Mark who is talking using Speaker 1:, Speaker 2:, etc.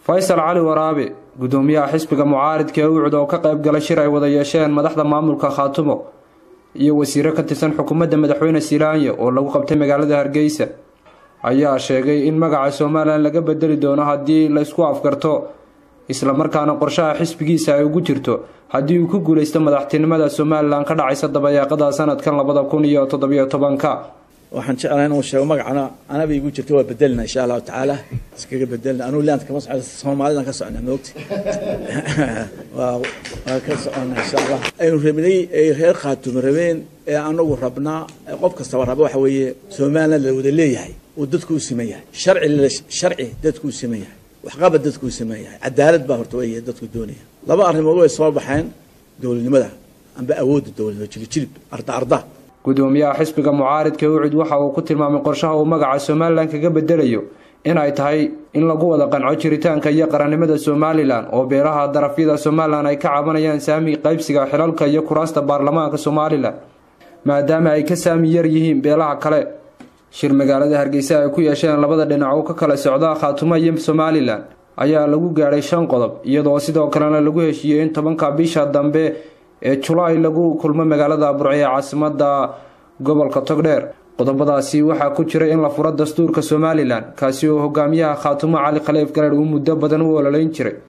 Speaker 1: faysal cali waraabe gudoomiyaha xisbiga mucaaridka ee ucud oo ka qayb galay shir ay wada yeesheen madaxda maamulka khaatumo iyo wasiiro ka tirsan xukuumadda madaxweyne silaanya oo lagu qabtay magaalada hargeysa ayaa sheegay in magaca somalilan laga bedeli doono haddii laysku afgarto islamarkaana qorshaha xisbigiisa ay ugu jirto haddii uu ku guuleysto madaxtinimada somalilan ka dhacaysa dabayaaqada sanadkan labada kun iyo toddobiyo tobanka
Speaker 2: waxaan jeclahay inuu sheego magacana anaba igu jirta waa bedelna insha allahu tacaala iskaga bedelna anuu leanta kama socda soomaalidan ka socna moogta waa waa ka socona insha allah aynu rabnay ay reer khaatumo rabeen ee anagu rabnaa qof kastaba raba waxa weeye somaliland la wada leeyahay uu dadku u siman yahay sharci sharci dadku u siman yahay waxqabad dadku u siman yahay cadaalad baa horta wey dadku doonaya laba arrimood way soo baxeen dowladnimada amba awoodda dowladnimo jilib arda arda
Speaker 1: gudoomiyaha xisbiga mucaaridka ucid waxa uu ku tilmaamay qorshaha uu magaca somalilan kaga bedelayo in ay tahay in lagu wada qanco jiritaanka iyo qarannimada somalilan oo beelaha darafyada somalilan ay ka cabanayaan saami qaybsiga xilalka iyo kuraasta baarlamaanka somalilan maadaama ay ka saami yar yihiin beelaha kale shir magaalada hargeysa ay ku yeesheen labada dhinac oo ka kala socda khaatumo iyo somalilan ayaa lagu gaadhay shan qodob iyadoo sidoo kalena lagu heshiiyey in tobanka bisha dambe ee julaay lagu kulmo magaalada burce ee caasimada gobolka togdheer qodobadaasi waxaa ku jira in la furo dastuurka somalilan kaasi oo hogaamiyaha khaatumo cali khaliif gareer uu muddo badan u ololeyn jiray